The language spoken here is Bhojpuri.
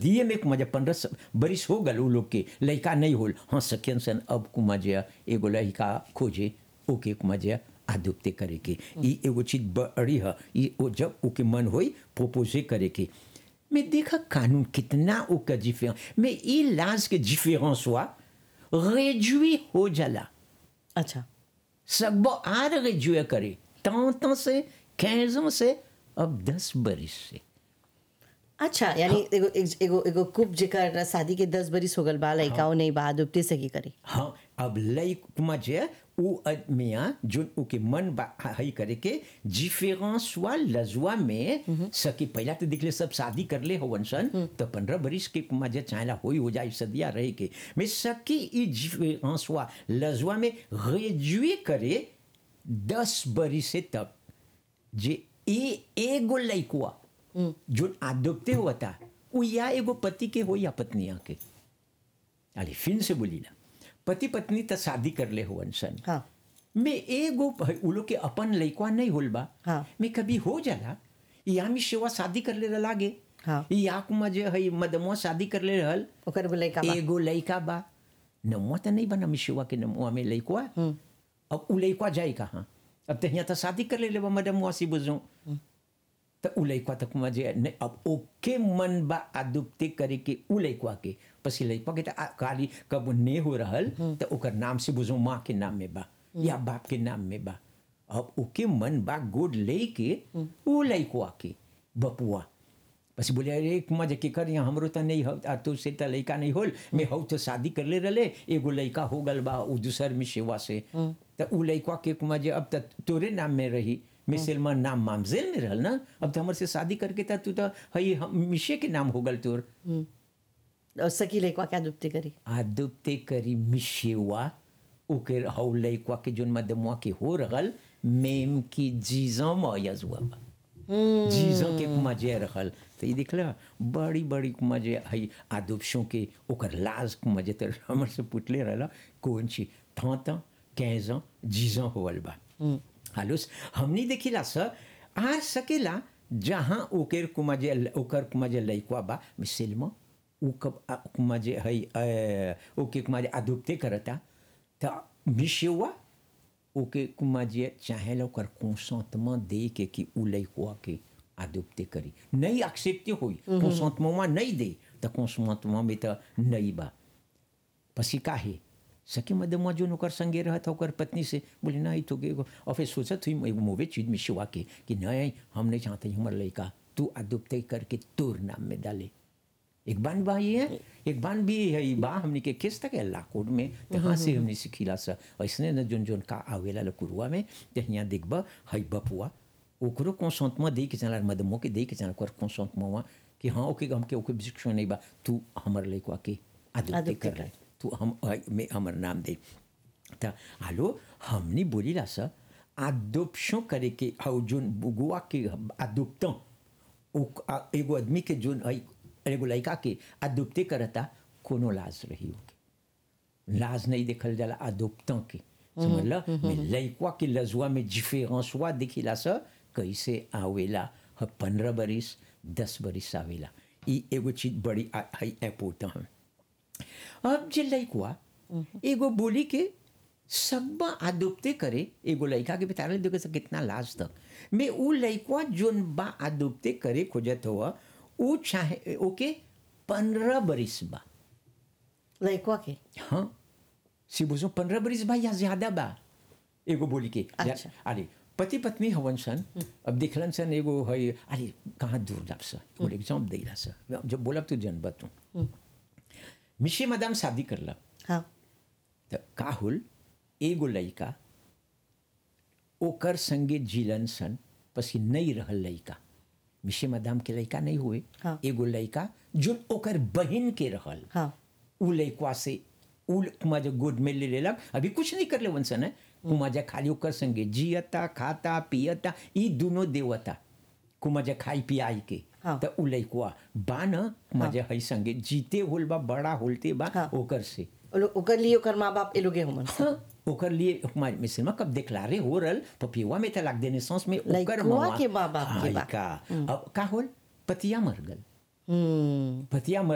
शादी में कुमा जब पंद्रह स- बरिस हो गल उ लोग के लड़का नहीं होल हाँ सखियन सन अब कुमा जे एगो लड़का खोजे ओके कुमा जे आदुप्ते करे के ई एगो चीज बड़ी है ई ओ जब ओके मन होई प्रोपोजे करे के मैं देखा कानून कितना ओका डिफरेंस mais ई लाज के डिफरेंस हुआ réduit हो जाला अच्छा सकबो आर réduit करे tant tant से 15 ans से अब 10 बरिस से अच्छा यानी एगो एगो- एगो एगो कुप जेकर शादी के दस बरिस हो गल बा लइकाओ नहीं बा दुपटे से की करी हाँ अब लई मजे उ आदमिया जो उके मन बा हई करे के डिफरेंस हुआ लजुआ में सकी पहला तो दिखले सब शादी कर ले हो सन तो पंद्रह बरिस के मजे चाहला होई हो जाए सदिया रहे के मैं सकी ई डिफरेंस हुआ लजुआ में रेड्यूए करे दस बरिस से तक जे ए एगो लइकुआ जो आदोप्ते हुआ था वो या एगो पति के हो या पत्निया के अरे फिर से बोली ना पति पत्नी तो शादी कर ले हो सन हाँ मैं एगो उ लोग के अपन लइकवा नहीं होल बा हाँ। मैं कभी हो जाला या मी सेवा शादी कर ले लागे हाँ। या कुमा जे हई मदमुआ शादी कर ले रहल ओकर बोले का बा एगो लइका बा नमुआ तो नहीं बना मिशुआ के नमुआ में लइकवा अब उ लइकवा जाए कहाँ अब तो यहाँ तो शादी कर ले लेबा मदमुआ सी बुझो तो उ लइकवा तक मजे नहीं अब ओके मन बा आदुप्ते करे के उ लइकवा के पसी लइकवा के तो आ- खाली कब ने हो रहल तो ओकर नाम से बुझो माँ के नाम में बा या बाप के नाम में बा अब ओके मन बा गोद ले के उ लइकवा के बपुआ बस बोले अरे मजे के कर यहाँ हमरो तो नहीं हो आ तो से तो लइका नहीं होल मैं हऊ तो शादी कर ले रले एगो लइका हो गल बा उ दूसर में सेवा से तो उ लइका के मजे अब तक तोरे नाम में रही मिसेलमा नाम मामजेल में रहल ना अब तो हमर से शादी करके था तू तो हई हम- मिशे के नाम हो गल तोर और सकी लइकवा क्या दुपटे करी आदुप्ते करी मिशेवा ओके हऊ लइका के जोन मदमुआ के हो रहल मेम की जीजा मयज हुआ बा जीजों के मजे रखल तो ये दिखला बड़ी बड़ी मजे हई आदुपशों के ओकर लाज मजे तो हमर से पुटले रहला कौन ची थाता कैजा जीजों होवल बा हालुस हमनी देखिला सर आ सकेला जहाँ ओकर कुमजे ओकर कुमजे लइकवा बा मिसिलमा उ कब आ- कुमजे हई अ, ओके कुमजे आदुप्ते करता त मिशेवा ओके कुमाजिए चाहेला ओकर कंसेंटमेंट दे के कि उ लइकवा के आदुप्ते करी नहीं एक्सेप्टे होई कंसेंटमेंट नहीं दे त कंसेंटमेंट में त नहीं बा पसी काहे सखी मदमा जो ओकर संगे रहत ओकर पत्नी से बोले नहीं तो के और फिर सोचत हुई एगो मोवे चीज में शिवा के कि नहीं हम नहीं चाहते हमर लइका तू आदुप्ते करके तोर नाम में डाले एक बान बा ये है एक बान भी है ई बा हमनी के किस तक अल्लाह कोड में तहाँ से हमनी सिखिला सा ऐसने न जोन जोन का आवेला लकुरुआ में ते यहाँ देखबा हई बपुआ ओकरो कंसेंटमेंट दे के चला मदमो के दे के चला ओकर कंसेंटमेंट कि हाँ ओके हमके ओके रिस्ट्रिक्शन नहीं बा तू हमर लइकवा के आदुप्ते आदुप्ते कर रहे तू हम में हमर नाम दे त हालो हमनी बोलीला सा आदोप्शन करे के हौ जोन बुगुआ के आदुप्तों ओ- आ- एगो आदमी के जोन हई एगो लड़का के आदुप्ते करता कोनो लाज रही होगी लाज नहीं देखल जाला आदुप्तों के समझला में लड़का के लजुआ में डिफरेंस हुआ दिखिला सा कैसे आवेला ह पंद्रह बरिस दस बरिस आवेला ई एगो चीज बड़ी आ- हई इम्पोर्टेंट है अब जे लइकवा एगो बोली के सबा आदुप्ते करे एगो लइका के बता रहे देखो से कितना लाज तक मैं उ लइकवा जोन बा आदुप्ते करे खोजत हुआ उ चाहे ओके पंद्रह बरिस बा लइकवा के हाँ सी बुझो पंद्रह बरिस बा या ज्यादा बा एगो बोली के अच्छा। अरे पति पत्नी हवन सन अब देखलन सन एगो है अरे कहाँ दूर जाब सा एगो एग्जाम देला सा जब बोलब तो जनबा तू मिशे मदाम शादी करला हाँ त का होल एगो लइका ओकर संगे जिलन सन पसी नहीं रहल लइका मिशे मदाम के लइका नहीं हुए हाँ। एगो लइका जो ओकर बहन के रहल हाँ उ लइकवा से उ कुमाजा गोद में ले लेलक अभी कुछ नहीं कर ले वंसन है कुमाजा खाली ओकर संगे जियता खाता पियता ई दोनों देवता कुमाजा खाई पियाई के हाँ। त उ लइकवा बा न कुमाजा हई संगे जीते होल बा बड़ा होलते बा हाँ। ओकर से ओ लोग- ओकर लिए ओकर माँ बाप ए लोगे हमन हाँ, ओकर लिए हमारे मिसलमा कब देखलारे हो रल पपिवा में तलाक देने सांस में ओकर लइकवा मवा के माँ बाप के हाँ, बा। का अब का होल पतिया मर गल हम्म पतिया मर